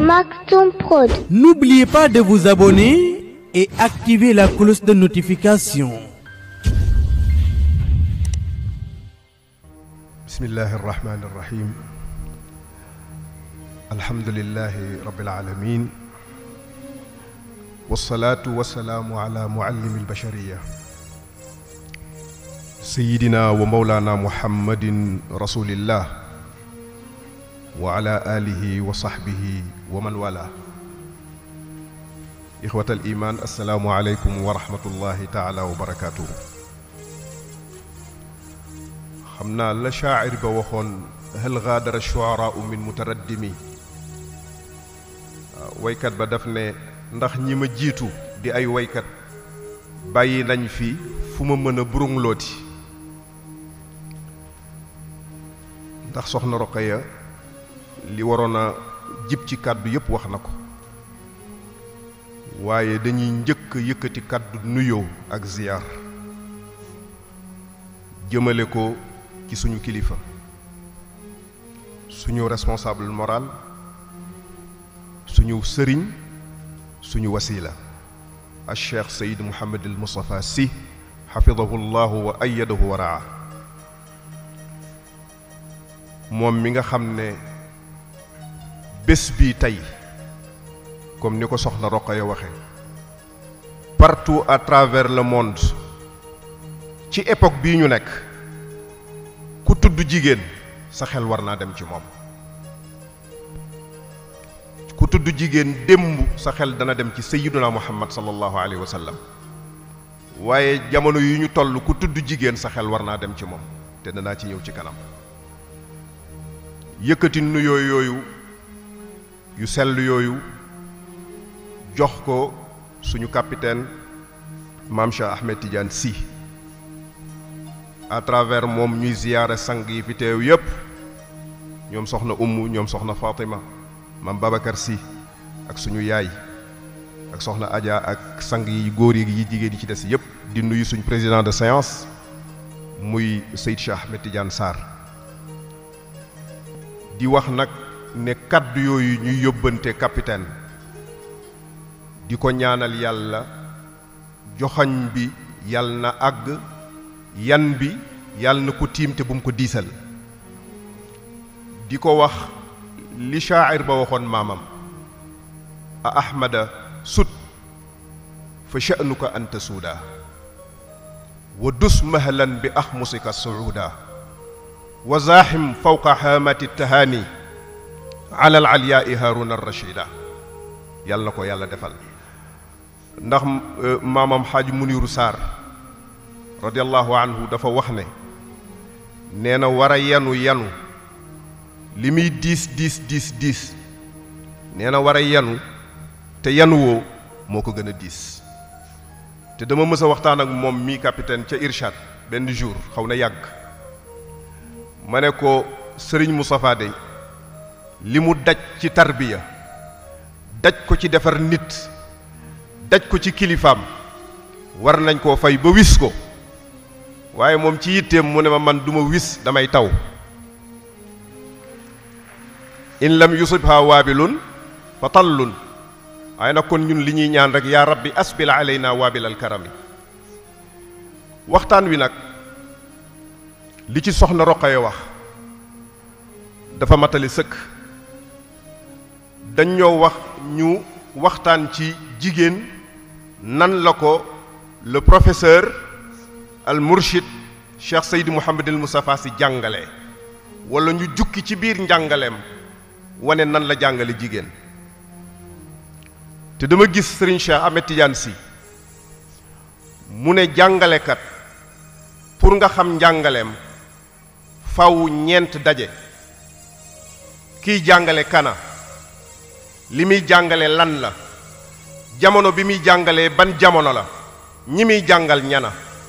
Maktoum Prod. N'oubliez pas de vous abonner et activer la cloche de notification. بسم الله الرحمن الرحيم الحمد لله رب العالمين والصلاة والسلام على معلم البشرية سيدنا ومولانا محمد رسول الله وعلى آله وصحبه ومن والاه إخوة الإيمان السلام عليكم ورحمة الله تعالى وبركاته xam naa la shaacir ba waxoon hal gaadara shuaraau min mutaraddimi waykat ba daf ne ndax ñi ma jiitu di ay waykat bàyyi nañ fi fu ma mën a burunglooti ndax soxna Roqaya li waroon a jib ci kàddu yépp wax na ko waaye dañuy njëkk yëkkati kàddu nuyoo ak ziyaar jëmale ko ci suñu kilifa suñu responsable moral suñu sëriñ suñu wasila al cheikh sayid muhammad al mustafa si xafidahu llahu wa ayadahu wa raa moom mi nga xam ne bés bii tey comme ni ko soxna Roqaya waxe partout à travers le monde ci époque bii ñu nekk ku tudd jigéen sa xel war naa dem ci moom ku tudd jigéen démb sa xel dana dem ci sayyiduna muhammad sallallahu alayhi wa sallam waaye jamono yu ñu toll ku tudd jigéen sa xel war naa dem ci moom te danaa ci ñëw ci kanam yëkkati nuyoo yooyu yu sell yooyu jox ko suñu capitaine maam Cheikh Ahmed Tidiane Sy à travers moom ñuy ziyaare sang yi fi teew yépp ñoom soxna umm ñoom soxna Fatima maam Babacar Sy ak suñu yaay ak soxna Adja ak sang yi góor yi yi jigéen yi ci des yépp di nuyu suñ président de séance muy Seyd Cheikh Ahmed Tidiane Sarr di wax nag ne kàddu yooyu ñuy yóbbante capitaine di ko ñaanal yàlla joxañ bi yàlla na àgg yan bi yàlla na ko tiim te bu mu ko diisal di ko wax li shaacir ba waxoon maamam a ahmada sut fa sha'nuka anta suuda wa dus mahlan bi axmusika suuda wa zaaxim fawqa haamati tahaani ala al alyaai haaruna rachida yàlla na ko yàlla defal ndax maamam xaaj muniru saar radiallahu anhu dafa wax ne nee na war a yanu yanu li muy diis diis diis diis nee na war a yanu te yanu woo moo ko gën a diis te dama mës a waxtaan ak moom mii capitaine ca Irshad benn jour xaw na yàgg ma ne ko sëriñ Moustapha dey li mu daj ci tarbiya daj ko ci defar nit daj ko ci kilifaam war nañ koo fay ba wis ko waaye moom ci yitteem mu ne ma man duma wis damay taw in lam yusibha waabilun fa tallun waaye nag kon ñun li ñuy ñaan rek yaa rabbi asbil alayna waabil al karami waxtaan wi nag li ci soxna Roqaya wax dafa matali sëkk dañ ñoo wax ñu waxtaan ci jigéen nan la ko le professeur al murshid cheikh Seydi Mouhamed el Moustapha si jàngale wala ñu jukki ci biir njàngaleem wane nan la jàngale jigéen te dama gis Serigne Cheikh Ahmed Tidiane si mu ne jàngalekat pour nga xam njàngaleem faw ñeent daje kiy jàngale kana li muy jàngale lan la jamono bi muy jàngalee ban jamono la ñi muy jàngal ñana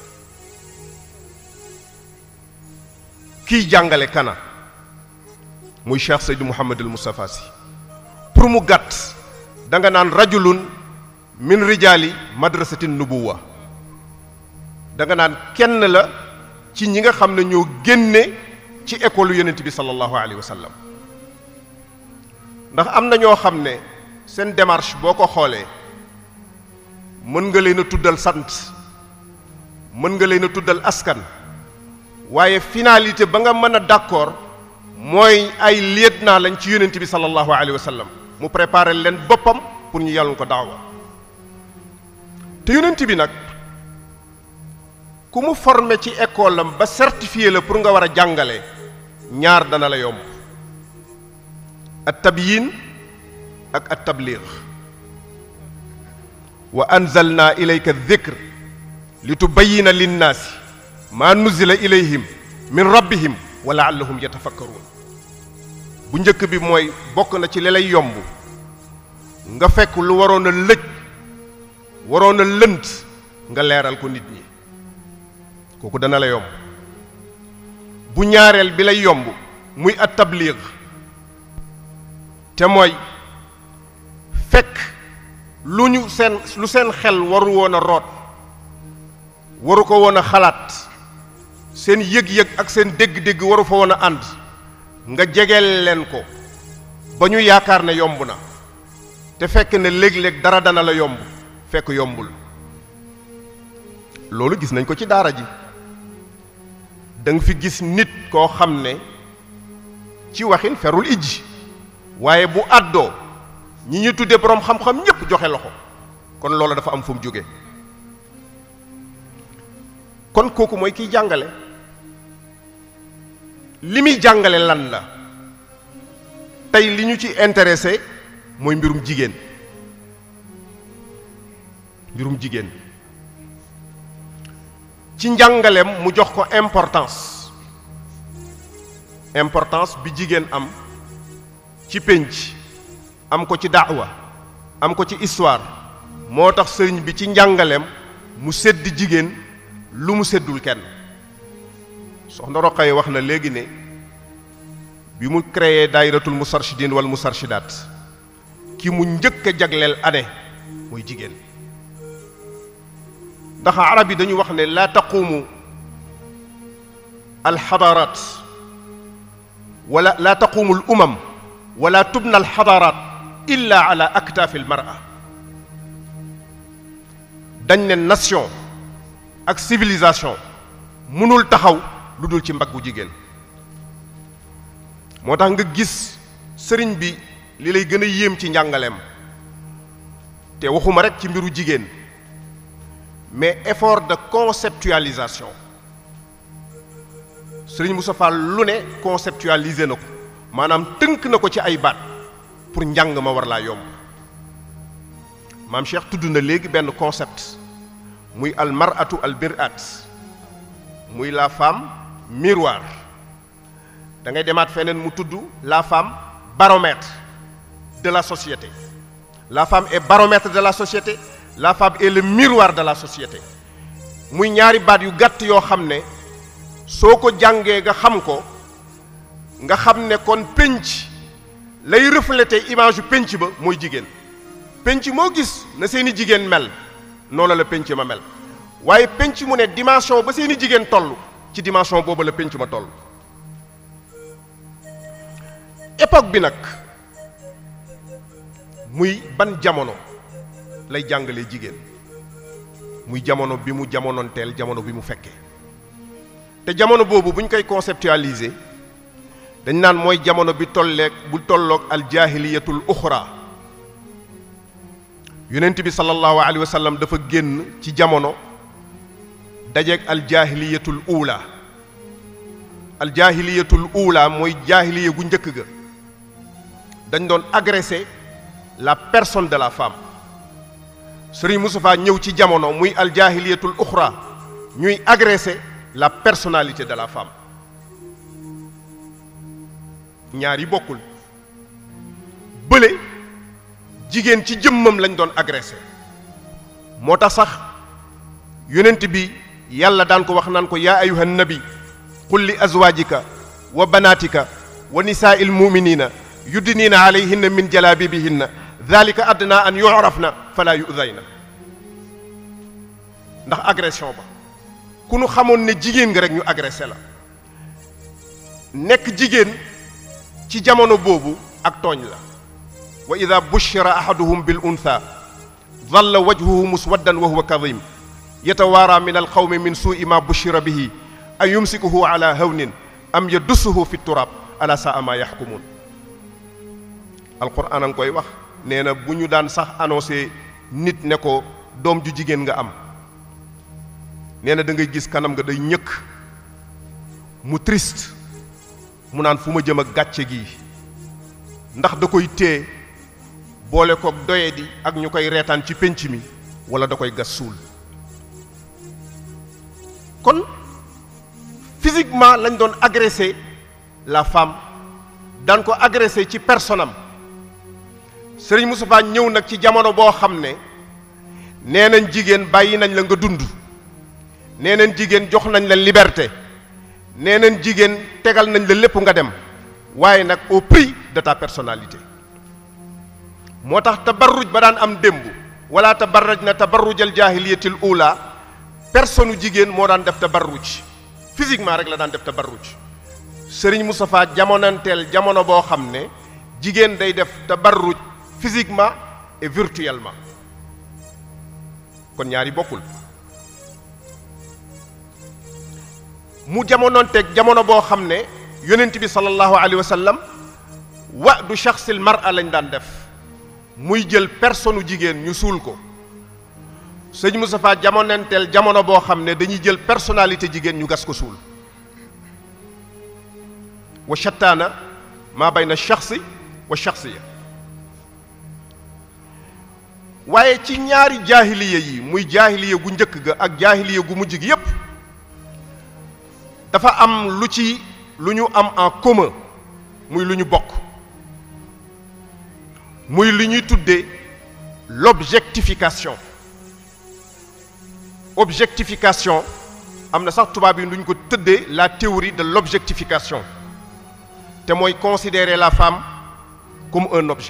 kiy jàngale kana muy cheikh Seydi Mouhamed el Moustapha Sy pour mu gàtt da nga naan rajulun min rijaali madrasatin nubuwa da nga naan kenn la ci ñi nga xam ne ñoo génne ci école yonent bi sallallahu alayhi wa sallam ndax am na ñoo xam ne seen démarche boo ko xoolee mën nga leen a tuddal sant mën nga leen a tuddal askan waaye finalité ba nga mën a d'accord mooy ay lieutenant lañ ci yonent bi sallallahu alayhi wa sallam mu préparer leen boppam pour ñu yàlla ko daawa te yonent bi nag ku mu formé ci école am ba certifié la pour nga war a jàngale ñaar dana la yomb at tabyin ak at tabliig wa anzalna ilayka dhikr li tubayina linnaasi maa nuzila ilayhim min rabbihim wa laallahum yatafakkaruun bu njëkk bi mooy bokk na ci li lay yomb nga fekk lu waroon a lëj waroon a lënt nga leeral ko nit ñi kooku dana la yomb bu ñaareel bi lay yomb muy at tabliig te mooy fekk lu ñu seen lu seen xel waru woon a root waru ko woon a xalaat seen yëg-yëg ak seen dégg-dégg waru fa woon a ànd nga jegeel leen ko ba ñu yaakaar ne yomb na te fekk ne léeg-léeg dara dana la yomb fekk yombul loolu gis nañ ko ci daara ji da nga fi gis nit koo xam ne ci waxin ferul ijji waaye bu àddoo ñi ñu tuddee boroom xam-xam ñépp joxe loxo kon loolu dafa am fu mu jóge kon kooku mooy kiy jàngale li muy jàngale lan la tey li ñu ci intéressé mooy mbirum jigéen mbirum jigéen ci njàngaleem mu jox ko importance importance bi jigéen am ci pénc am ko ci daawa am ko ci histoire moo tax sëriñ bi ci njàngaleem mu sedd jigéen lu mu seddul kenn soxna Roqaye wax na léegi ne bi mu créé daayiratul musarshidin wal musarshidaat ki mu njëkk a jagleel année mooy jigéen ndax arab yi dañu wax ne laa taquumu alxadaaraat wala laa taquumu al umam wala tubna alxadaaraat illa ala aktaafi almara dañ ne nation ak civilisation mënul taxaw lu dul ci mbaggu jigéen moo tax nga gis sëriñ bi li lay gën a yéem ci njàngaleem te waxuma rek ci mbiru jigéen mais effort de conceptualisation sëriñ Moussa Fall lu ne conceptualiser na ko maanaam tënk na ko ci ay baat pour njàng ma war laa yomb maam Cheikh tudd na léegi benn concept muy al maratu al mirat muy la femme miroir da ngay demaat feneen mu tudd la femme baromètre de la société la femme est baromètre de la société la femme est le miroir de la société muy ñaari baat yu gàtt yoo xam ne soo ko jàngee nga xam ko nga xam ne kon pénc lay refléter image yu pénc ba mooy jigéen pénc moo gis na seeni jigéen mel noonu la pénc ma mel waaye pénc mu ne dimension ba seeni jigéen toll ci dimension boobu la pénc ma toll époque bi nag muy ban jamono lay jàngalee jigéen muy jamono bi mu jamonoonteel jamono bi mu fekkee te jamono boobu bu ñu koy conceptualiser dañ naan mooy jamono bi tolleeg bu tolloog aljaahiliyatul uxra yonent bi sallallahu alayhi wa sallam dafa génn ci jamono dajeeg aljaahiliyatul uula aljaahiliyatul uula mooy jaahiliya gu njëkk ga dañ doon agresser la personne de la femme Serigne Moustapha ñëw ci jamono muy aljaahiliyatul uxra ñuy agresser la personnalité de la femme ñaar yi bokkul bële jigéen ci jëmmam lañ doon agressé moo tax sax yonent bi yàlla daan ko wax naan ko yaa ayuha nabi qul li azwaajika wa banaatika wa nisaa il muminina yuddiniina alayhinna min jalaabibihinna dalika adna an yurafna fala yudayna ndax agression ba ku nu xamoon ne jigéen nga rek ñu agressé la nekk jigéen ci jamono boobu ak tooñ la wa ida bushira ahaduhum bil untha dalla wajhuhu muswaddan wa huwa kadim yatawaara min alqawmi min suui ma bushira bihi an yumsikuhu ala hawnin am yadussuhu fi turab ala saa ma yaxkumuun alquran a ngi koy wax nee na bu ñu daan sax annoncé nit ne ko doom ju jigéen nga am nee na da ngay gis kanam nga day ñëkk mu triste mu naan fu ma jëm ak gàcce gi ndax da koy téye boole koog doye di ak ñu koy reetaan ci pénc mi wala da koy gas suul kon physiquement lañ doon agressé la femme daan ko agressé ci personam Sëriñ Moustapha ñëw nag ci jamono boo xam ne nee nañ jigéen bàyyi nañ la nga dund nee nañ jigéen jox nañ la liberté nee nañ jigéen tegal nañ la lépp nga dem waaye nag au prix de ta personnalité moo tax tabarruj ba daan am démb wala tabarraj na tabarrujal jaahiliyatil ula personne jigéen moo daan def tabarruj physiquement rek la daan def tabarruj sëriñ Moustapha jamonanteel jamono boo xam ne jigéen day def tabarruj physiquement et virtuellement kon ñaari bokkul mu jamononteeg jamono boo xam ne yonent bi sallallahu alayhi wa sallam wa du shaxsil mar'a lañ daan def muy jël personne jigéen ñu suul ko sëñ Moustapha jamonanteel jamono boo xam ne dañuy jël personnalité jigéen ñu gas ko suul wa shattaana maa bayna shaxsi wa shaxsiya waaye ci ñaari jaahiliya yi muy jaahiliya gu njëkk ga ak jaahiliya gu mujj gi yépp dafa am lu ci lu ñu am en commun muy lu ñu bokk muy lu ñuy tuddee l'objectification objectification am na sax tubaab yi lu ñu ko tëddee la théorie de l'objectification te mooy considérer la femme comme un objet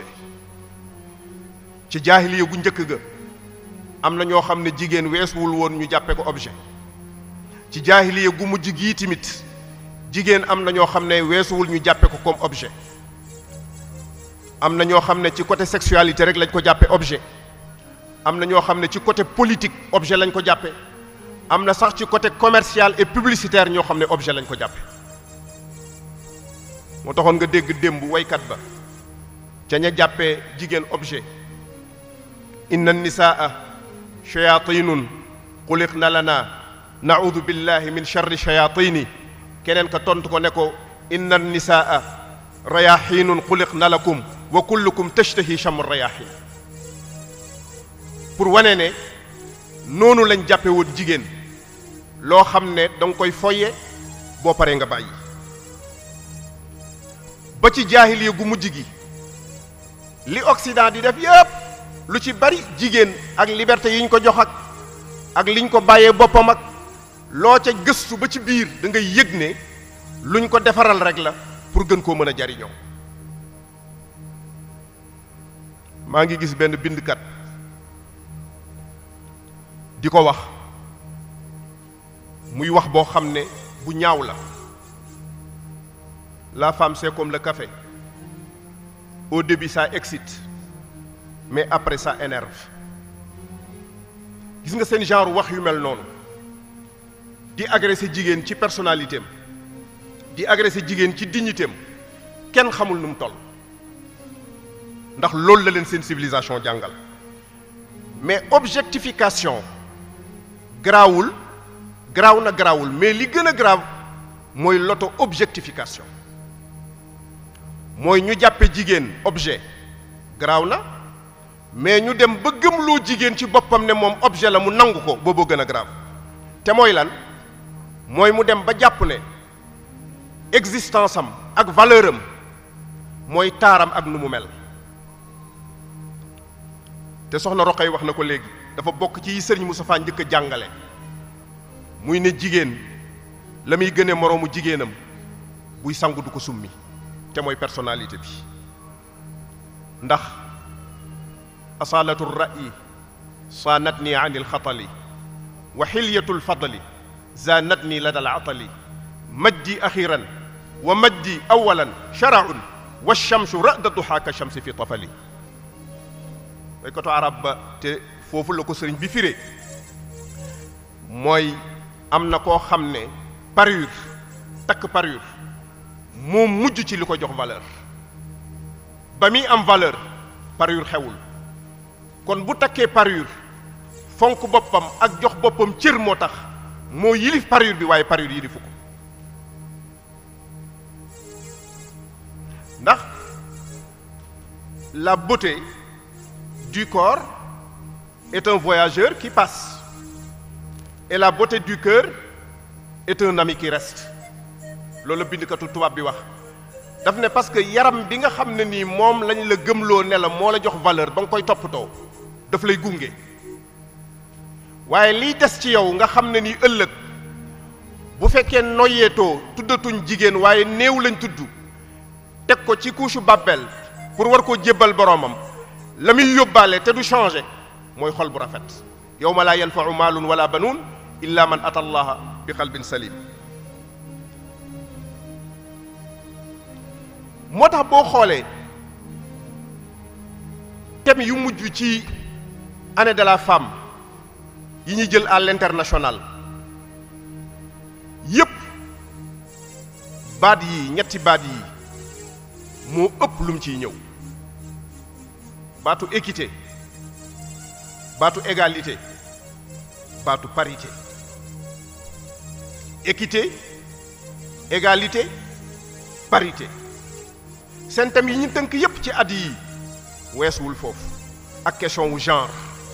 ci jaahiliya gu njëkk ga am na ñoo xam ne jigéen weesuwul woon ñu jàppe ko objet ci jaahiliya gu mujj gii tamit jigéen am na ñoo xam ne weesuwul ñu jàppe ko comme objet am na ñoo xam ne ci côté sexualité rek lañ ko jàppe objet am na ñoo xam ne ci côté politique objet lañ ko jàppe am na sax ci côté commercial et publicitaire ñoo xam ne objet lañ ko jàppe moo taxoon nga dégg démb waykat ba ca ña jàppee jigéen objet inna nisaa shayatinun xuliqna lana naudu billahi min charri shayatini keneen ka tontu ko ne ko inna nisaa rayaxinun xuliqna lakum wa kullukum tashtahi chamu rayaxin pour wane ne noonu lañ jàppe woon jigéen loo xam ne da nga koy foye boo paree nga bàyyi ba ci jaahiliya gu mujj gi li Occident di def yépp lu ci bari jigéen ak liberté yi ñu ko jox ak ak liñ ko bàyyee boppam ak loo ca gëstu ba ci biir da ngay yëg ne luñ ko defaral rek la pour gën koo mën a jariñoo maa ngi gis benn bindkat di ko wax muy wax boo xam ne bu ñaaw la la femme c'est comme le café au début ça excite mais après ça énerve gis nga seen genre wax yu mel noonu di agresser jigéen ci personnalité am di agresser jigéen ci dignité am kenn xamul nu mu toll ndax loolu la leen seen civilisation jàngal mais objectification garaawul garaaw na garaawul mais li gën a grave mooy l'auto objectification mooy ñu jàppe jigéen objet garaaw na mais ñu dem ba gëmloo jigéen ci boppam ne moom objet la mu nangu ko booboo gën a grave te mooy lan mooy mu dem ba jàpp ne existence am ak valeur am mooy taaram ak nu mu mel te soxna Roqay wax na ko léegi dafa bokk ci sëriñ Moustapha njëkk a jàngale muy ne jigéen la muy gënee moroomu jigéenam buy sangu du ko summi te mooy personnalité bi ndax asalatu ra'yi saanat nii an ilxatali wa xilyatu lfadli zaanat nii lada alatali majdi axiran wa majdi awalan sharaun wa shamsu ra'da duhaa ka shamsi fi tafali waykatu arab ba te foofu la ko sëriñ bi firé mooy am na koo xam ne parure takk parure moo mujj ci li ko jox valeur ba muy am valeur parure xewul kon bu takkee parure fonk boppam ak jox boppam cër moo tax moo yilif parure bi waaye parure yilifu ko ndax la beauté du corps est un voyageur qui passe et la beauté du cœur est un ami qui reste loolu la bindkatu tubaab bi wax daf ne parce que yaram bi nga xam ne nii moom lañ la gëmloo ne la moo la jox valeur ba nga koy toppatoo daf lay gunge waaye liy des ci yow nga xam ne nii ëllëg bu fekkee noyeetoo tuddatuñ jigéen waaye néew lañ tudd teg ko ci couche bàbbeel pour war koo jébbal boroomam la muy yóbbaale te du changé mooy xol bu rafet yawma laa yanfau maalun wala banuun illa man ata allaha bi qalbin salim moo tax boo xoolee thème yu mujj ci année de la femme yi ñuy jël à l'international yépp baat yi ñetti baat yi moo ëpp lu mu ciy ñëw baatu équité baatu égalité baatu parité équité égalité parité seen thème yi ñu tënk yépp ci at yi weesuwul foofu ak question wu genre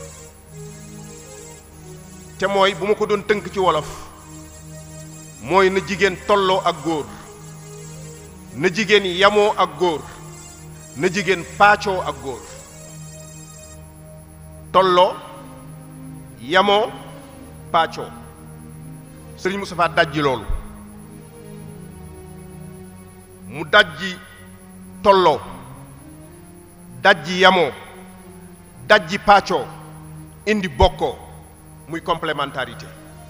te mooy bu ma ko doon tënk ci wolof mooy na jigéen tolloo ak góor na jigéen yamoo ak góor na jigéen paacoo ak góor tolloo yamoo paacoo sëriñ Moustapha dajji loolu mu dajji tolloo dajji yamoo dajji paacoo indi bokkoo muy complémentarité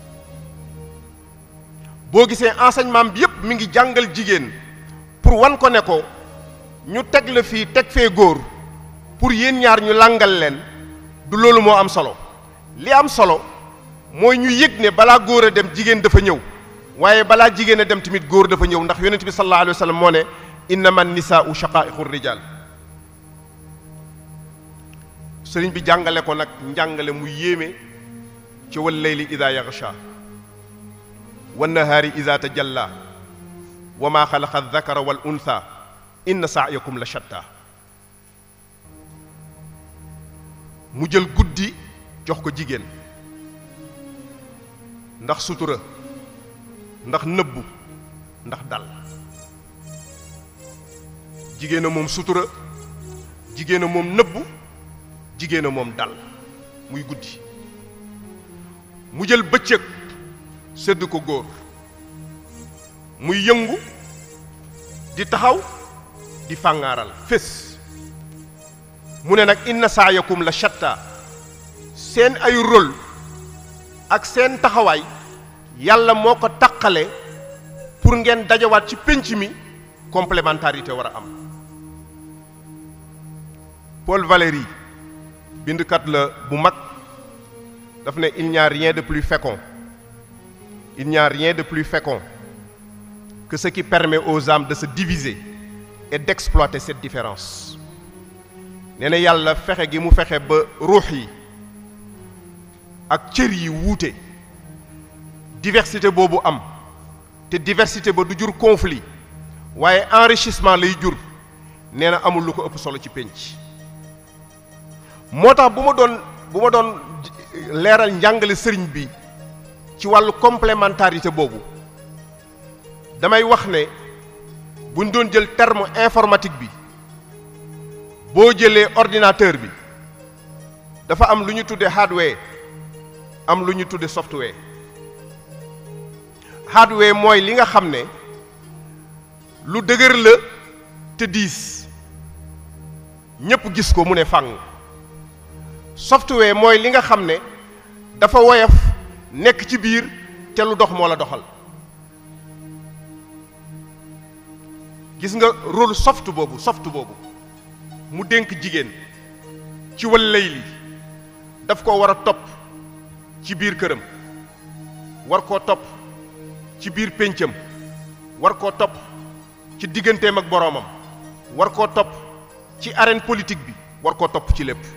boo gisee enseignement bi yépp mi ngi jàngal jigéen pour wan ko ne ko ñu teg la fii teg fee góor pour yéen ñaar ñu langal leen du loolu moo am solo li am solo mooy ñu yëg ne balaa góor a dem jigéen dafa ñëw waaye balaa jigéen a dem tamit góor dafa ñëw ndax yonent bi sallallahu alayhi wa sallam moo ne innama nisaau shaqaiqu rijal sëriñ bi jàngale ko nag njàngale mu yéeme ci wal layli ida yaxsha wa nahaari ida tajalla wa ma xalaqa aldakara wal untha inna saayakum la shatta mu jël guddi jox ko jigéen ndax sutura ndax nëbbu ndax dal jigéen a moom sutura jigéen a moom nëbbu jigéen a moom dal muy guddi mu jël bëccëg sedd ko góor muy yëngu di taxaw di fàngaaral fés mu ne nag inna saayakum la shatta seen ay rôle ak seen taxawaay yàlla moo ko taqale pour ngeen dajawaat ci pénc mi complémentarité war a am Paul Valéry bindkat la bu mag daf ne il n'y a rien de plus fécond il n'y a rien de plus fécond que ce qui permet aux âmes de se diviser et d'exploiter cette différence nee na yàlla fexe gi mu fexe ba ruux yi ak cër yi wuute diversité boobu am te diversité ba du jur conflit waaye enrichissement lay jur nee na amul lu ko ëpp solo ci pénc moo tax bu ma doon bu ma doon leeral njàngale sëriñ bi ci wàllu complémentarité boobu damay wax ne buñ doon jël terme informatique bi boo jëlee ordinateur bi dafa am lu ñu tudde hardware am lu ñu tudde software hardware mooy li nga xam ne lu dëgër la te diis ñépp gis ko mu ne fàng software mooy li nga xam ne dafa woyof nekk ci biir te lu dox moo la doxal gis nga rôle soft boobu soft boobu mu dénk jigéen ci wal layli daf ko war a topp ci biir këram war koo topp ci biir péncam war koo topp ci digganteem ak boroomam war koo topp ci arène politique bi war koo topp ci lépp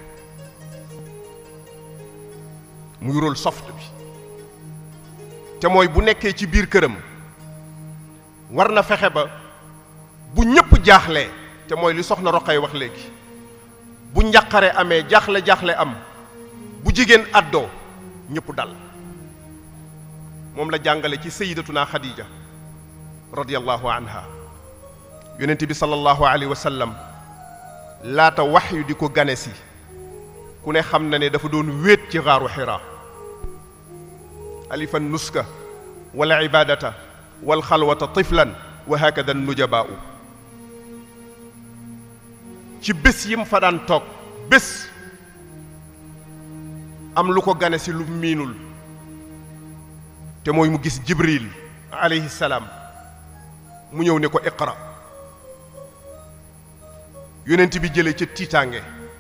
muy rôle soft bi te mooy bu nekkee ci biir këram war na fexe ba bu ñëpp jaaxlee te mooy li soxna Roqay wax léegi bu njàqare amee jaaxle jaaxle am bu jigéen àddoo ñëpp dal moom la jàngale ci sayidatuna Khadija radiyallahu anha yonent bi sallallahu alayhi wa sallam laata wax yu di ko gane si ku ne xam na ne dafa doon wéet ci xaaru xiraa alifan nuska wala ibadata wal xalwata tiflan wa hakada nujabaau ci bés yi mu fa daan toog bés am lu ko gane si lu miinul te mooy mu gis jibril alayhi salaam mu ñëw ne ko iqra yonent bi jële ca tiitaange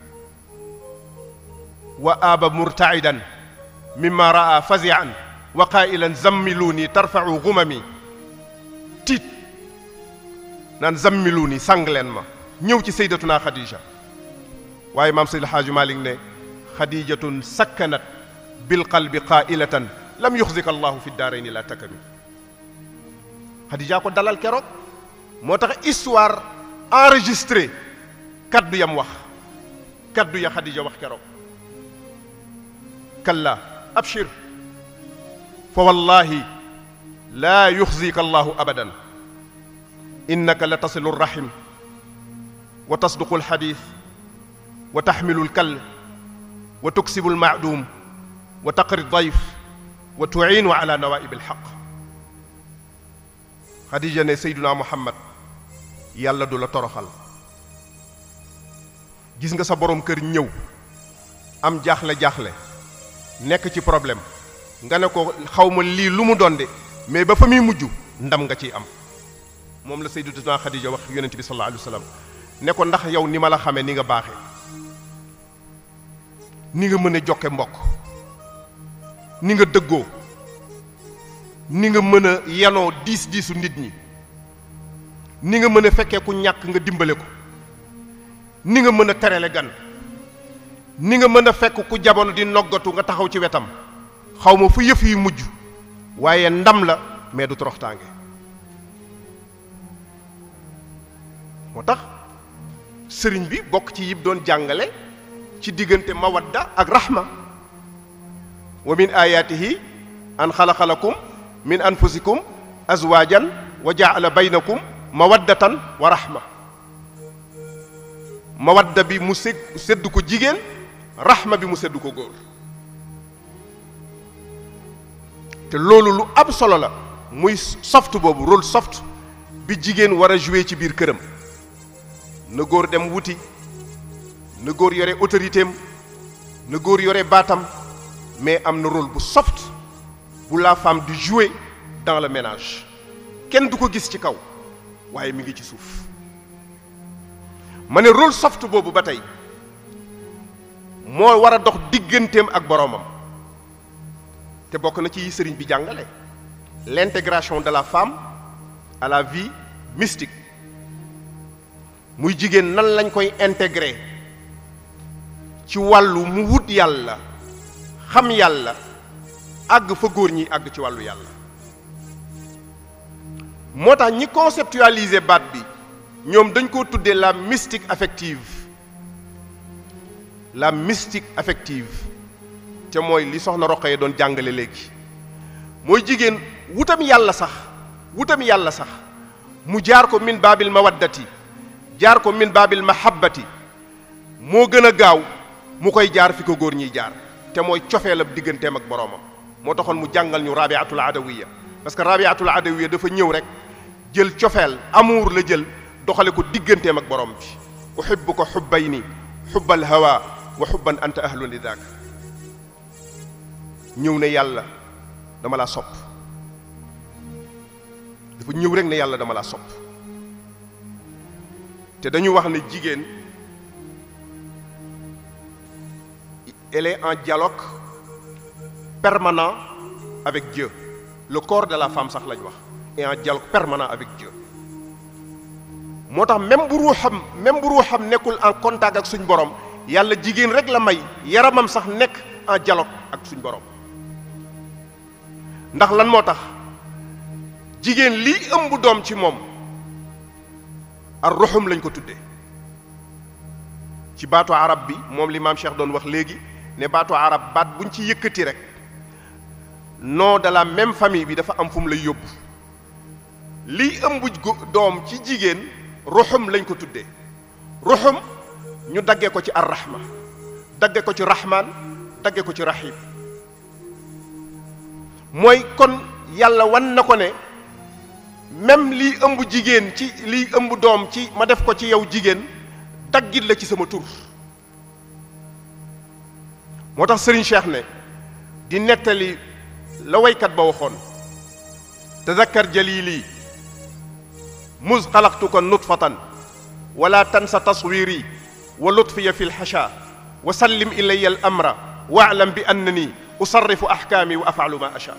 wa aaba murtaidan mimma raa fazian wa qailan zammiluuni tarfau gumami tiit naan zammiluuni sang leen ma ñëw ci saydatuna xadija waaye maam Seydi Xaaju Maalik ne xadijatun sakkanat bilqalbi qailatan lam yuxzika allahu fi daarayni la takami xadija ko dalal keroog moo tax histoire enregistré kaddu yam wax kaddu ya xadija wax keroog kalla abshir fa wallahi laa yuxzika allahu abadan innaka la tasilu rrahim wa tasduqu alxadith wa taxmilu alkal wa tuksibu almaadum wa taqri dayf wa tuciinu ala nawaib alxaq xadija ne seyduna muhammad yàlla du la toroxal gis nga sa borom kër ñëw am jaaxle-jaaxle nekk ci problème nga ne ko xaw ma lii lu mu doon de mais ba fa muy mujj ndam nga ciy am moom la sayyidatuna Xadija wax yonent bi sallallahu alayhi wa sallam ne ko ndax yow ni ma la xamee ni nga baaxee ni nga mën a jokke mbokk ni nga dëggoo ni nga mën a yanoo diis diisu nit ñi ni nga mën a fekkee ku ñàkk nga dimbale ko ni nga mën a terele gan ni nga mën a fekk ku jamono di noggatu nga taxaw ci wetam xaw ma fu yëf yi mujj waaye ndam la mais du toroxtaange moo tax sëriñ bi bokk ci yib doon jàngale ci diggante mawadda ak rahma wa min ayatihi an xalaxalakum min anfusikum azwajan wa jaala baynakum mawaddatan wa rahma mawadda bi mu ség sédd ko jigéen rahma bi mu sédd ko góor te loolu lu am solo la muy soft boobu rôle soft bi jigéen war a jouer ci biir këram na góor dem wuti na góor yore autorité am na góor yore baatam mais am na rôle bu soft bu la femme di jouer dans le ménage kenn du ko gis ci kaw waaye mi ngi ci suuf ma ne rôle soft boobu ba tey moo war a dox digganteem ak boroomam te bokk na ci yi sëriñ bi jàngale l'intégration de la femme à la vie mystique muy jigéen nan lañ koy intégrer ci wàllu mu wut yàlla xam yàlla àgg fa góor ñi àgg ci wàllu yàlla moo tax ñi conceptualiser baat bi ñoom dañ koo tuddee la mystique affective la mystique affective te mooy li soxna Roqaya doon jàngale léegi mooy jigéen wutam yàlla sax wutam yàlla sax mu jaar ko min baabil mawaddati jaar ko min baabil mahabbati moo gën a gaaw mu koy jaar fi ko góor ñiy jaar te mooy cofeelam digganteem ak boroomam moo taxoon mu jàngal ñu rabiatul adawiya parce que rabiatul adawiya dafa ñëw rek jël cofeel amour la jël doxale ko digganteem ak borom bi uhibbuka hubbayni hubbal hawa wa hubban anta ahlun li daak ñëw ne yàlla dama laa sopp dafa ñëw rek ne yàlla dama laa sopp te dañu wax ne jigéen elle est en dialogue permanent avec Dieu le corps de la femme sax lañ wax est en dialogue permanent avec Dieu moo tax même bu ruuxam même bu ruuxam nekkul en contact ak suñ borom yàlla jigéen rek la may yaramam sax nekk en dialogue ak suñ borom ndax lan moo tax jigéen lii ëmb doom ci moom ar ruxum lañ ko tuddee ci baatu arab bi moom li maam Cheikh doon wax léegi ne baatu arab baat buñ ci yëkkati rek nom de la même famille bi dafa am fu mu lay yóbbu lii ëmb doom ci jigéen ruxum lañ ko tuddee ruxum ñu daggee ko ci arrahma dagge ko ci rahman dagge ko ci rahim mooy kon yàlla wan na ko ne même lii ëmb jigéen ci lii ëmb doom ci ma def ko ci yow jigéen daggit la ci sama tur moo tax Serigne Cheikh ne di nettali la waykat ba waxoon tazakkar jalili mus xalaqtuka nutfatan wala tansa taswiri wa lutfiya fi lxasha wa sallim ilaya al amra waalam bi annani usarrifu ahkaami wa afalu ma acha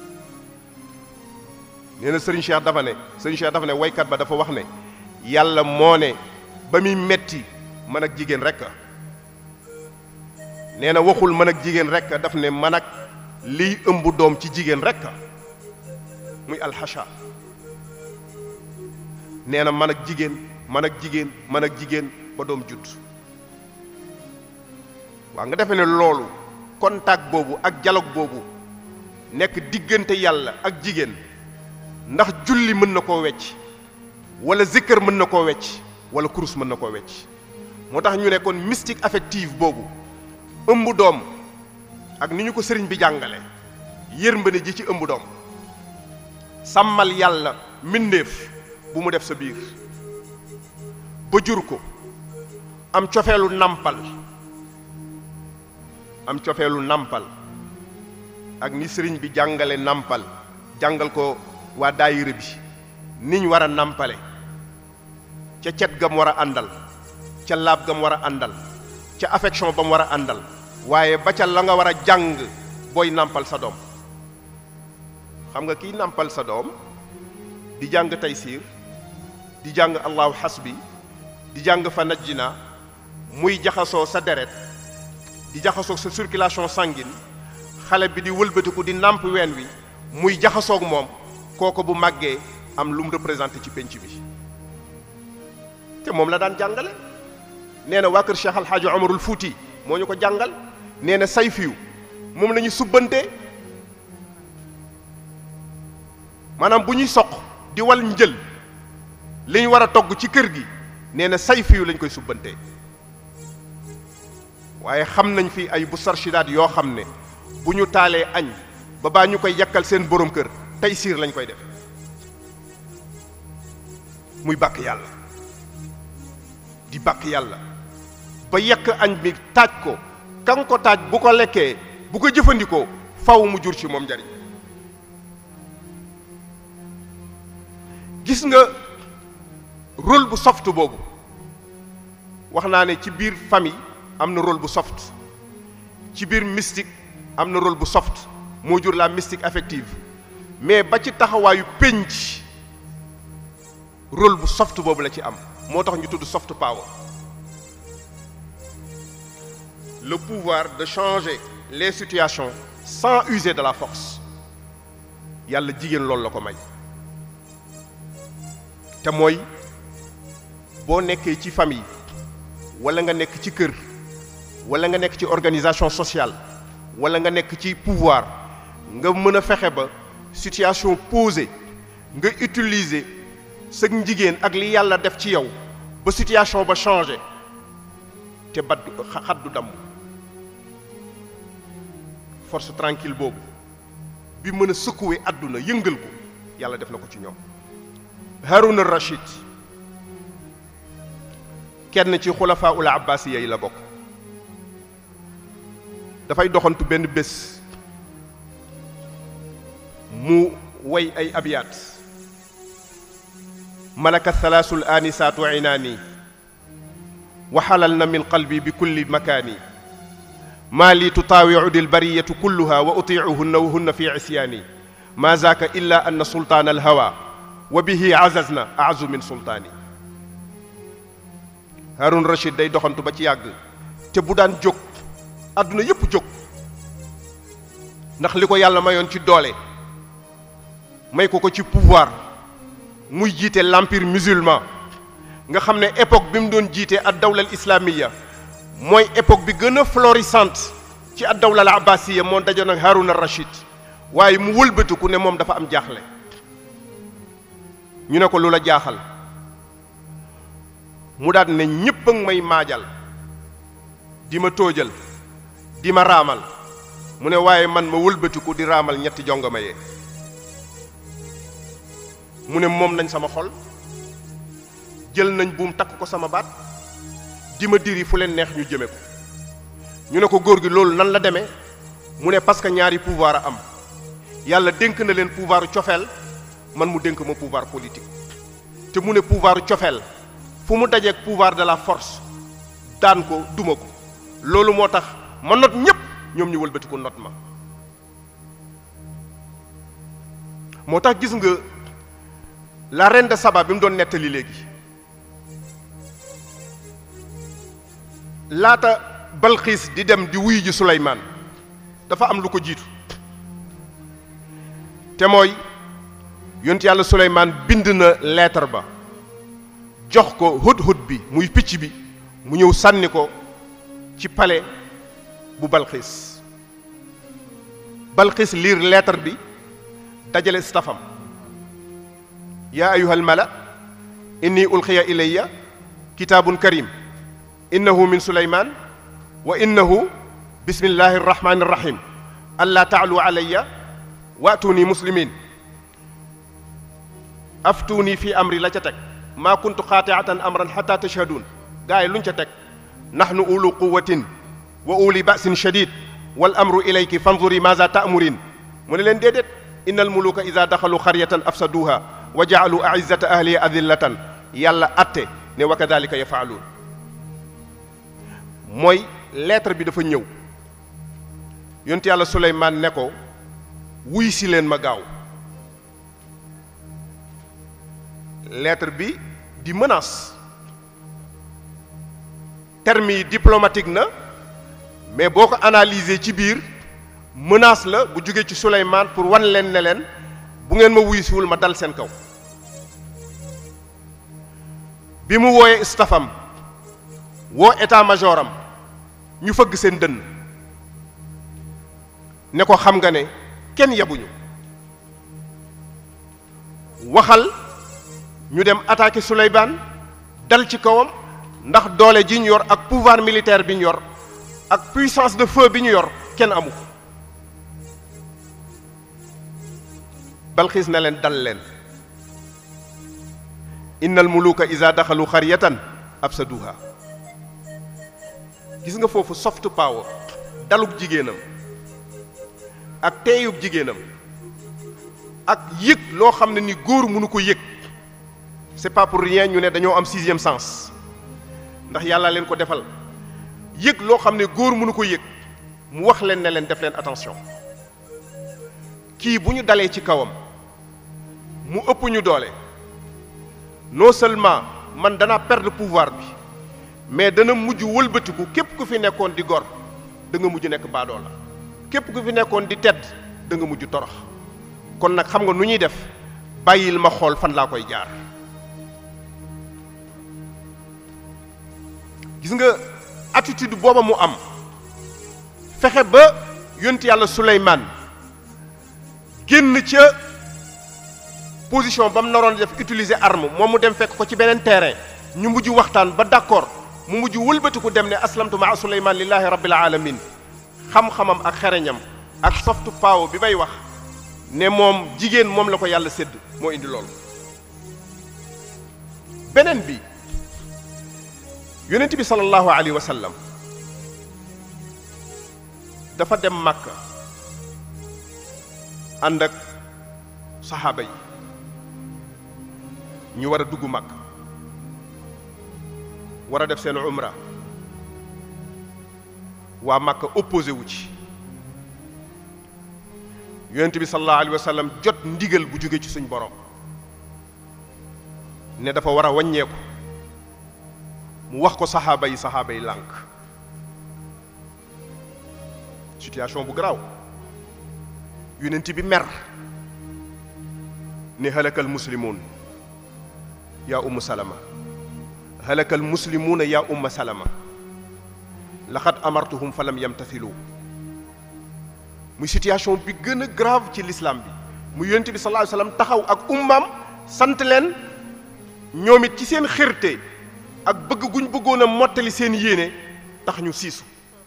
nee na Serigne Cheikh dafa ne Serigne Cheikh dafa ne waykat ba dafa wax ne yàlla moo ne ba muy metti man ak jigéen rek nee na waxul man ak jigéen rek daf ne man ak liy ëmb doom ci jigéen rek muy alxacha nee na man ak jigéen man ak jigéen man ak jigéen ba doom judd waaw nga defe ne loolu contact boobu ak dialogue boobu nekk diggante yàlla ak jigéen ndax julli mën na koo wecc wala zikkër mën na koo wecc wala kurus mën na koo wecc moo tax ñu ne kon mystique affective boobu ëmb doom ak ni ñu ko sëriñ bi jàngale yërmande ji ci ëmb doom sàmmal yàlla mbindéef bu mu def sa biir ba jur ko am cofeelu nampal am cofeelu nampal ak ni sëriñ bi jàngale nampal jàngal ko waa daayira bi niñ war a nampale ca cet gam war a àndal ca laab gam war a àndal ca affection ba mu war a àndal waaye ba ca la nga war a jàng booy nampal sa doom xam nga kiy nampal sa doom di jàng taysiir di jàng allahu hasbi di jàng fa najjina muy jaxasoo sa deret di jaxasoog sa circulation sanguine xale bi di wëlbatiku di nàmp ween wi muy jaxasoog moom kooko bu màggee am lu mu représenté ci pénc bi te moom la daan jàngale nee na waa kër Cheikh Al Hadj Omarul Fouti moo ñu ko jàngal nee na sayfiyu moom la ñu subbante maanaam bu ñuy soq di wal njël li ñu war a togg ci kër gi nee na sayfiyu lañ koy subbante waaye xam nañ fi ay bu sarchidaat yoo xam ne bu ñu taalee añ ba baa ñu koy yàkkal seen borom kër tey siir lañ koy def muy bàkk yàlla di bàkk yàlla ba yekk añ bi taaj ko kan ko taaj bu ko lekkee bu ko jëfandikoo faw mu jur ci moom njariñ gis nga rôle bu soft boobu wax naa ne ci biir famille am na rôle bu soft ci biir mystique am na rôle bu soft moo jur la mystique affective mais ba ci taxawaayu pénc rôle bu soft boobu la ci am moo tax ñu tudd soft power le pouvoir de changer les situations sans user de la force yàlla jigéen loolu la ko may te mooy boo nekkee ci famille wala nga nekk ci kër wala nga nekk ci organisation sociale wala nga nekk ci pouvoir nga mën a fexe ba situation posée nga utiliser sa njigéen ak li yàlla def ci yow ba situation ba changé te bat xat du damm force tranquille boobu bi mën a secouer àdduna yëngal ko yàlla def na ko ci ñoom Harun al-Rashid kenn ci xulafaa ul abbasiya yi la bokk dafay doxantu benn bés mu way ay abiyaat malaka thalaasul aanisaatu inaani wa xalal na min qalbi bi kulli makaani maa li tutaawicu lbariyatu kulluha wa utiicuhunna wa hunna fi isyaani ma zaaka illa anna sultaan alhawa wa bihi azazna azu min sultaani Harun Rachid day doxantu ba ci yàgg te bu daan jóg àdduna yépp jóg ndax li ko yàlla mayoon ci doole may ko ko ci pouvoir muy jiite l'empire musulman nga xam ne époque bi mu doon jiite ad dawla al islamiya mooy époque bi gën a florissante ci ad dawla al abbasiya moo dajoon ak Harun al Rachid waaye mu wëlbatiku ne moom dafa am jaaxle ñu ne ko lu la jaaxal mu daal ne ñépp a ngi may maajal di ma tóojal di ma raamal mu ne waaye man ma wëlbatiku di raamal ñetti jongama yee mu ne moom nañ sama xol jël nañ buum takk ko sama baat di ma diri fu leen neex ñu jëme ko ñu ne ko góor gi loolu nan la demee mu ne parce que ñaari pouvoir a am yàlla dénk na leen pouvoiru cofeel man mu dénk ma pouvoir politique te mu ne pouvoiru cofeel fu mu dajeek pouvoir de la force daan ko duma ko loolu moo tax ma not ñépp ñoom ñu wëlbati ko not ma moo tax gis nga la reine de Saba bi mu doon nettali léegi laata Balxiis di dem di wuyu ji Suleymaan dafa am lu ko jiitu te mooy yonent yàlla Suleymaan bind na lettre ba jox ko hudhud bi muy picc bi mu ñëw sànni ko ci palais bu Balxiis Balxiis liir lettre bi dajale stafam yaa ayuha almala inni ulqiya ilayya kitaabun karim innahu min suleyman wa innahu bismillahi arrahmani irrahim allaa taalu alayya waatuuni muslimin aftuuni fi amri la ca teg maa kuntu xaatiatan amran xata tashhaduun gaa yi luñ ca teg nahnu ulu quwatin wa uli basin shadid wal amru ilayki fanzuri maza taamurin mu ne leen déedéet inna almuluka ida daxalu xaryatan afsaduha wa jaalu aizzata ahliha adillatan yàlla atte ne wa kadalika yafaaluun mooy lettre bi dafa ñëw yonent yàlla Suleymaan ne ko wuy si leen ma gaaw lettre bi di menace terme yi diplomatique na mais boo ko analyser ci biir menace la bu jógee ci Suleymaan pour wan leen ne leen bu ngeen ma wuy siwul ma dal seen kaw bi mu wooyee stafam woo état major am ñu fëgg seen dënn ne ko xam nga ne kenn yabuñu waxal ñu dem attaquer Souleymane dal ci kawam ndax doole ji ñu yor ak pouvoir militaire bi ñu yor ak puissance de feu bi ñu yor kenn amu ko Balxiis ne leen dal leen innal muluka iza daxalu xaryatan afsaduha gis nga foofu soft power dalub jigéenam ak teeyub jigéenam ak yëg loo xam ne ni góor mënu ko yëg c'est pas pour rien ñu ne dañoo am sixième sens ndax yàlla leen ko defal yëg loo xam ne góor mënu ko yëg mu wax leen ne leen def leen attention kii bu ñu dalee ci kawam mu ëpp ñu doole non seulement man danaa perdre pouvoir bi mais dana mujj wëlbatiku képp ku fi nekkoon di gor da nga mujj nekk baadoo la képp ku fi nekkoon di tedd da nga mujj torox kon nag xam nga nu ñuy def bàyyil ma xool fan laa koy jaar gis nga attitude booba mu am fexe ba yonti yàlla Suleymaan génn ca position ba mu naroon def utiliser arme moom mu dem fekk ko ci beneen terrain ñu mujj waxtaan ba d'accord mu mujj wëlbatiku dem ne aslamtu maa Suleymaan lillahi rabbil alamin xam-xamam ak xereñam ak soft power bi may wax ne moom jigéen moom la ko yàlla sédd moo indi loolu beneen bi yonent bi sallallahu alayhi wa sallam dafa dem Makka ànd ak saxaaba yi ñu war a dugg Makka war a def seen umra waa Màkka opposé wu ci yonent bi sallallahu alayhi wa sallam jot ndigal bu jóge ci suñ borom ne dafa war a wàññeeku mu wax ko saxaaba yi saxaaba yi lànk situation bu garaaw yonent bi mer ne halakal muslimuun yaa umm salama halakal muslimuuna yaa umma salama laxad amartuhum fa lam yamtathilu muy situation bi gën a grave ci l'islam bi mu yonent bi sallallahu alayhi wasallam taxaw ak ummaam sant leen ñoom it ci seen xërte ak bëgg guñ bëggoon a mottali seen yéene tax ñu siisu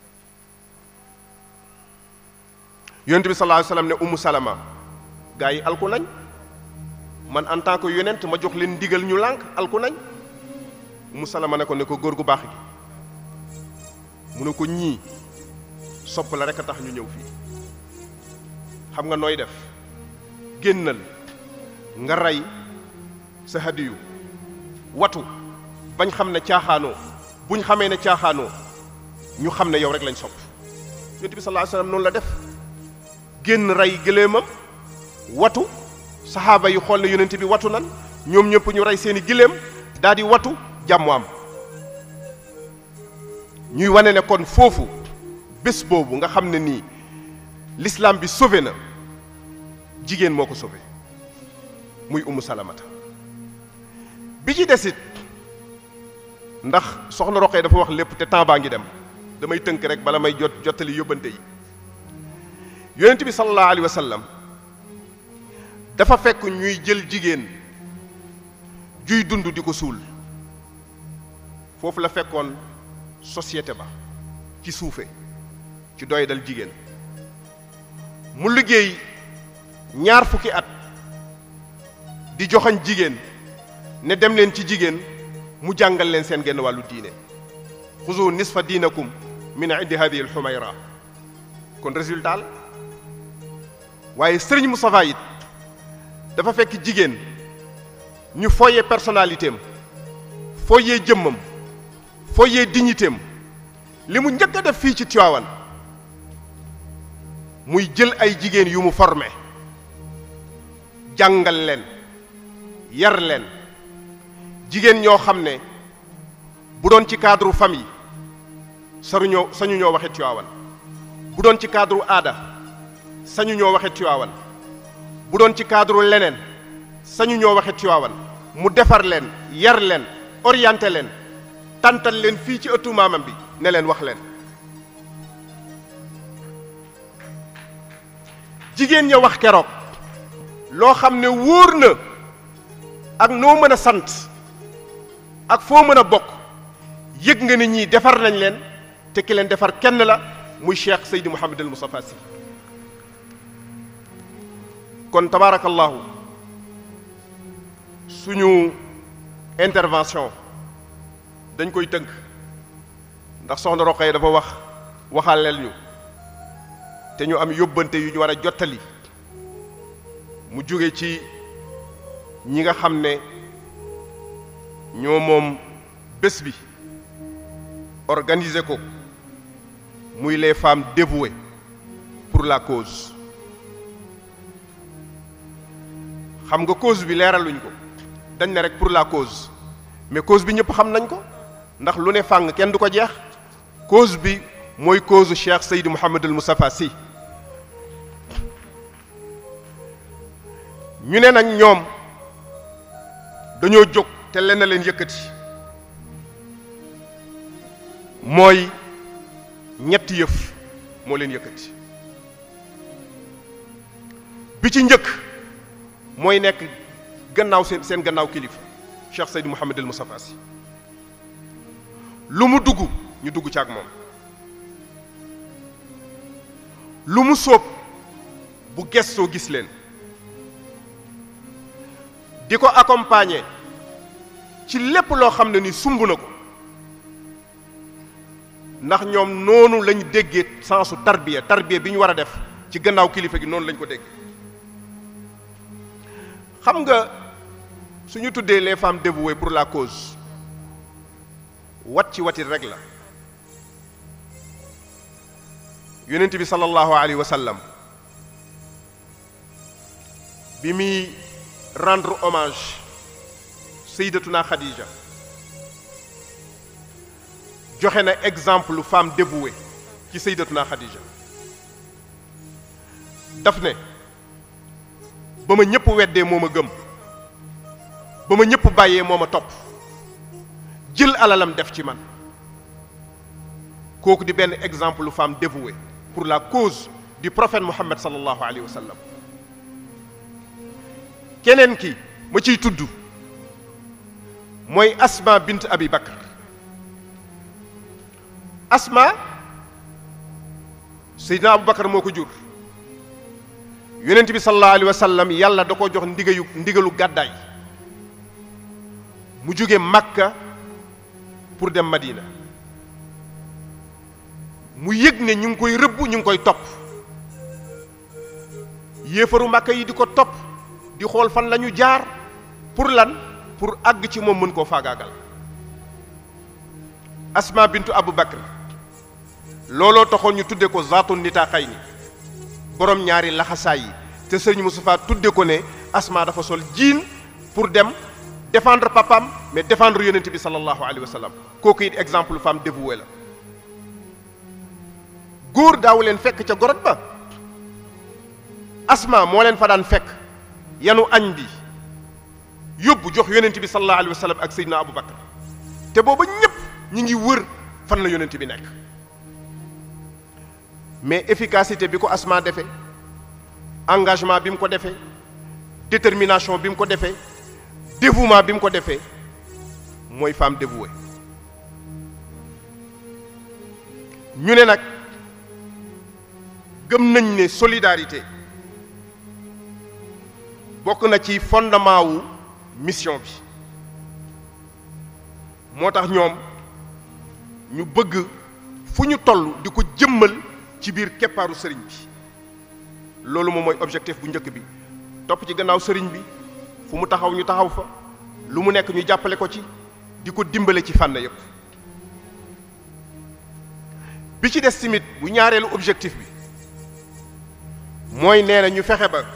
yonent bi sallallahu alayhi wasallam ne ummu salama gaa yi alku nañ man en tant que yonent ma jox leen ndigal ñu lànk alku nañ ummu salama ne ko ne ko góor gu baax gi mu ne ko ñii sopp la rek a tax ñu ñëw fii xam nga nooy def génnal nga rey sa hadiyu watu bañ xam ne caaxaanoo buñ xamee ne caaxaanoo ñu xam ne yow rek lañ sopp yonent bi sallallahu alayhi wasallam noonu la def génn rey gëléemam watu saxaaba yi xool ne yonent bi watu nan ñoom ñëpp ñu rey seeni gëléem daal di watu jàmmu am ñuy wane ne kon foofu bés boobu nga xam ne nii l'islam bi sauvé na jigéen moo ko sauvé muy umu salamata bi ci desit ndax soxna Roqee dafa wax lépp te temps baa ngi dem damay tënk rek bala may jot jottali yóbbante yi yonent bi sallallahu alayhi wa sallam dafa fekk ñuy jël jigéen juy dund di ko suul foofu la fekkoon société ba ci suufe ci doy dal jigéen mu liggéey ñaar fukki at di joxañ jigéen ne dem leen ci jigéen mu jàngal leen seen genn wàllu diine xuzu nisfa diinakum min indi hadihi al xumayra kon résultat la waaye sëriñ Moustapha it dafa fekk jigéen ñu foyee personnalité am foyee jëmmam foyee dignité am li mu njëkk a def fii ci Tivaouane muy jël ay jigéen yu mu formé jàngal leen yar leen jigéen ñoo xam ne bu doon ci cadre famille saru ñoo sañu ñoo waxe Tivaouane bu doon ci cadre aada sañu ñoo waxe Tivaouane bu doon ci cadre leneen sañu ñoo waxe Tivaouane mu defar leen yar leen orienté leen tantal leen fii ci ëttu maamam bi ne leen wax leen jigéen ña wax keroog loo xam ne wóor na ak noo mën a sant ak foo mën a bokk yëg nga ni ñii defar nañ leen te ki leen defar kenn la muy Cheikh Seydi Mouhamed El Moustapha Sy kon tabaarakallahu suñu intervention dañ koy tënk ndax soxna Roqaya dafa wax waxaaleel ñu te ñu am yóbbante yu ñu war a jottali mu jóge ci ñi nga xam ne ñoo moom bés bi organiser ko muy les femmes dévouées pour la cause xam nga cause bi leeraluñ ko dañ ne rek pour la cause mais cause bi ñëpp xam nañ ko ndax lu ne fàng kenn du ko jeex cause bi mooy cause Cheikh Seydi Mouhamed El Moustapha Sy ñu ne nag ñoom dañoo jóg te lenn leen yëkkati mooy ñetti yëf moo leen yëkkati bi ci njëkk mooy nekk gannaaw seen seen gannaaw kilifa Cheikh Seydi Mouhamed El Moustapha Sy lu mu dugg ñu dugg ci ak moom lu mu sóob bu gestoo gis leen di ko accompagner ci lépp loo xam ne ni sumb na ko ndax ñoom noonu lañ déggee sensu tarbiya tarbiya bi ñu war a def ci gannaaw kilifa gi noonu lañ ko dégg xam nga suñu tuddee les femmes dévouées pour la cause wat ci watit rek la yonent bi sallallahu alayhi wa sallam bi muy rendre hommage sayyidatuna Khadija joxe na exemple femme dévouée ci sayyidatuna Khadija daf ne ba ma ñëpp weddee moo ma gëm ba ma ñëpp bàyyee moo ma topp jël alalam def ci man kooku di benn exemple femme dévouée pour la cause du prophète Muhammad sallallahu alayhi wa sallam keneen ki ma ciy tudd mooy Asma bint Abi Bakr Asma Seydina Abu Bakr moo ko jur yonent bi sallallahu alayhi wa sallam yàlla da ko jox ndigayu ndigalu gàddaay mu jóge Makka pour dem Madina mu yëg ne ñu ngi koy rëbb ñu ngi koy topp yéefaru Makka yi di ko topp di xool fan la ñu jaar pour lan pour àgg ci moom mën koo faagaagal Asma bintu Abu Bakr looloo taxoon ñu tudde ko zaatu nitaaxay ni borom ñaari laxasaay yi te sëriñ Moustapha tudde ko ne Asma dafa sol jiin pour dem défendre papam mais défendre yonent bi sallallahu alayhi wa sallam kooku it exemple femme dévouée la góor daaw leen fekk ca gorot ba Asma moo leen fa daan fekk yanu añ bi yóbbu jox yonent bi sallallahu alayhi wa sallam ak Seydina Abu Bakar te booba ñépp ñi ngi wër fan la yonent bi nekk mais efficacité bi ko Asma defee engagement bi mu ko defee détermination bi mu ko defee dévouement bi mu ko defee mooy femme dévouée ñu ne nag gëm nañ ne solidarité bokk na ci fondement wu mission bi moo tax ñoom ñu bëgg fu ñu toll di ko jëmmal ci biir keppaaru sëriñ bi loolu moom mooy objectif bu njëkk bi topp ci gannaaw sëriñ bi fu mu taxaw ñu taxaw fa lu mu nekk ñu jàppale ko ci di ko dimbale ci fànn yépp bi ci des tamit bu ñaareelu objectif bi mooy nee na ñu fexe ba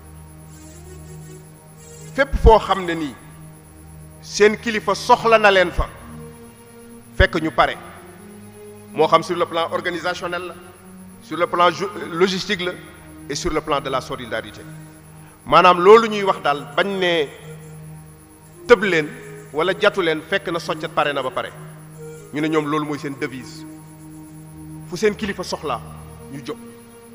fépp foo xam ne nii seen kilifa soxla na leen fa fekk ñu pare moo xam sur le plan organisationnel la sur le plan logistique la et sur le plan de la solidarité maanaam loolu ñuy wax daal bañ ne tëb leen wala jatu leen fekk na soccet pare na ba pare ñu ne ñoom loolu mooy seen devise fu seen kilifa soxlaa ñu jóg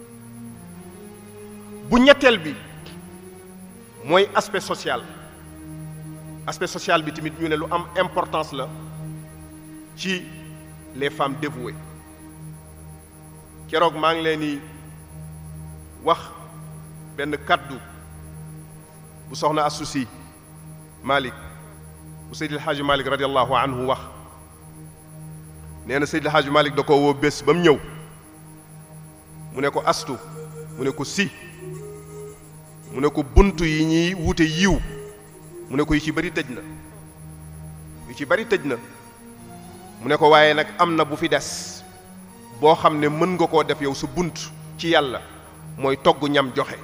bu ñetteel bi mooy aspect social aspect social bi tamit ñu ne lu am importance la ci les femmes dévouées keroog maa ngi leen di wax benn kaddu bu soxna assusi Malick bu Seydil Hadji Malick radiallahu anhu wax nee na Seydil Hadji Malick da ko woo bés ba mu ñëw mu ne ko astu mu ne ko si mu ne ko bunt yi ñuy wute yiw mu ne ko yu ci bari tëj na yu ci bari tëj na mu ne ko waaye nag am na bu fi des boo xam ne mën nga koo def yow sa bunt ci yàlla mooy togg ñam joxe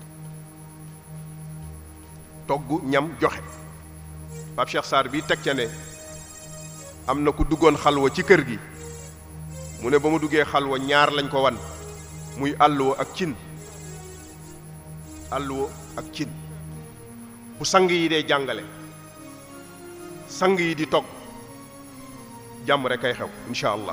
togg ñam joxe Pape Cheikh Sarr bi teg ca ne am na ku duggoon xalwa ci kër gi mu ne ba mu duggee xalwa ñaar lañ ko wan muy àlluwa ak cin àlluwa ak cin bu sang yi dee jàngale sang yi di togg jàmm rek ay xew incha allah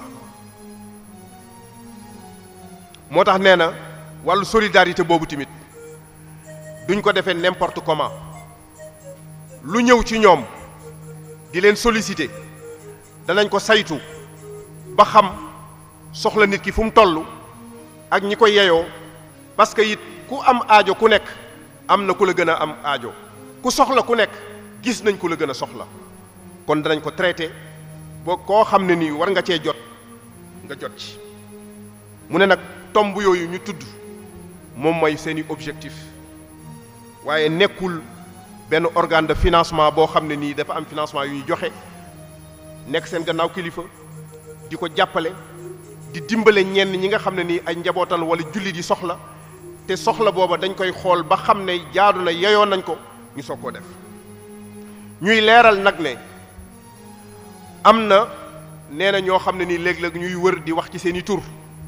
moo tax nee na wàllu solidarité boobu tamit duñ ko defee n'importe comment lu ñëw ci ñoom di leen solliciter danañ ko saytu ba xam soxla nit ki fu mu toll ak ñi ko yeyoo parce que it ku am aajo ku nekk am na ku la gën a am aajo ku soxla ku nekk gis nañ ku la gën a soxla kon danañ ko traité boo koo xam ne nii war nga cee jot nga jot ci mu ne nag tomb yooyu ñu tudd moom mooy seeni objectif waaye nekkul benn organe de financement boo xam ne nii dafa am financement yu ñu joxe nekk seen gannaaw kilifa di ko jàppale di dimbale ñenn ñi nga xam ne nii ay njabootan wala jullit yi soxla te soxla booba dañ koy xool ba xam ne jaadu na yeyoon nañ ko ñu soog koo def ñuy leeral nag ne am na nee na ñoo xam ne nii léeg-léeg ñuy wër di wax ci seeni tur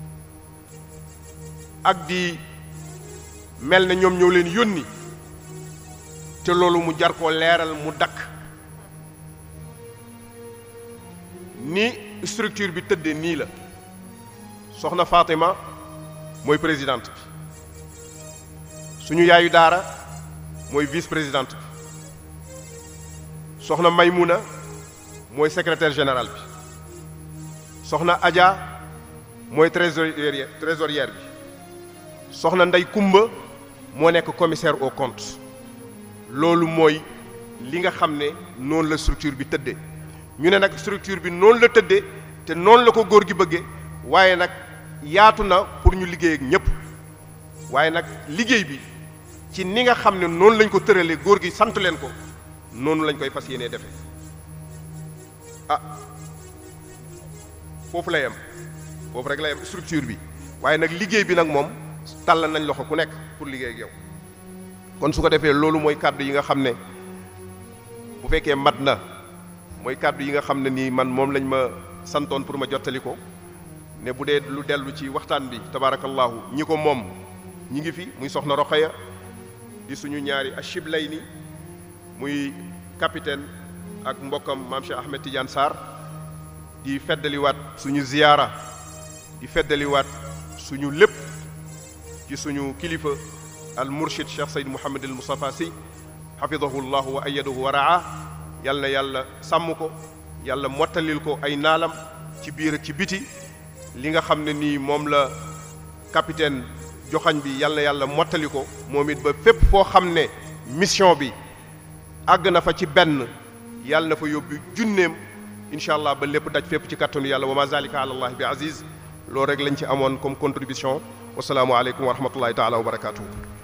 ak di mel na ñoom ñoo leen yónni te loolu mu jar koo leeral mu dakk ni structure bi tëddee nii la soxna Fatima mooy présidente bi suñu yaayu daara mooy vice présidente bi soxna Maymuna mooy secrétaire général bi soxna Adja mooy trésorière trésorière bi soxna Ndey Kumba moo nekk commissaire au compte loolu mooy li nga xam ne noonu la structure bi tëddee ñu ne nag structure bi noonu la tëddee te noonu la ko góor gi bëggee waaye nag yaatu na pour ñu liggéey ak ñëpp waaye nag liggéey bi ci ni nga xam ne noonu lañ ko tëralee góor gi sant leen ko noonu lañ koy fas yéenee defee ah foofu la yem foofu rek la yem structure bi waaye nag liggéey bi nag moom tàll nañ loxo ku nekk pour liggéey ak yow kon su ko defee loolu mooy kàddu yi nga xam ne bu fekkee mat na mooy kàddu yi nga xam ne nii man moom lañ ma santoon pour ma jottali ko ne bu dee lu dellu ci waxtaan bi tabaarakallaahu ñi ko moom ñi ngi fi muy soxna Rokhaya di suñu ñaari achiblay ni muy capitaine ak mbokkam maam Cheikh Ahmed Tidiane Sarr di feddaliwaat suñu ziyaara di feddaliwaat suñu lépp ci suñu kilifa al murshid Cheikh Seyd Mouhamed al Moustapha Sy xafidahu llahu wa ayadahu wa raa yal na yàlla sàmm ko yàlla mottalil ko ay naalam ci biir ak ci biti li nga xam ne nii moom la capitaine joxañ bi yal na yàlla mottali ko moom it ba fépp foo xam ne mission bi àgg na fa ci benn yàlla na fa yóbbu junneem incha allah ba lépp daj fépp ci kattanu yàlla wa ma zalika ala allah bi aziz loolu rek lañ ci amoon comme contribution wasalaamualeykum wa rahmatullahi taala wa barakatuhu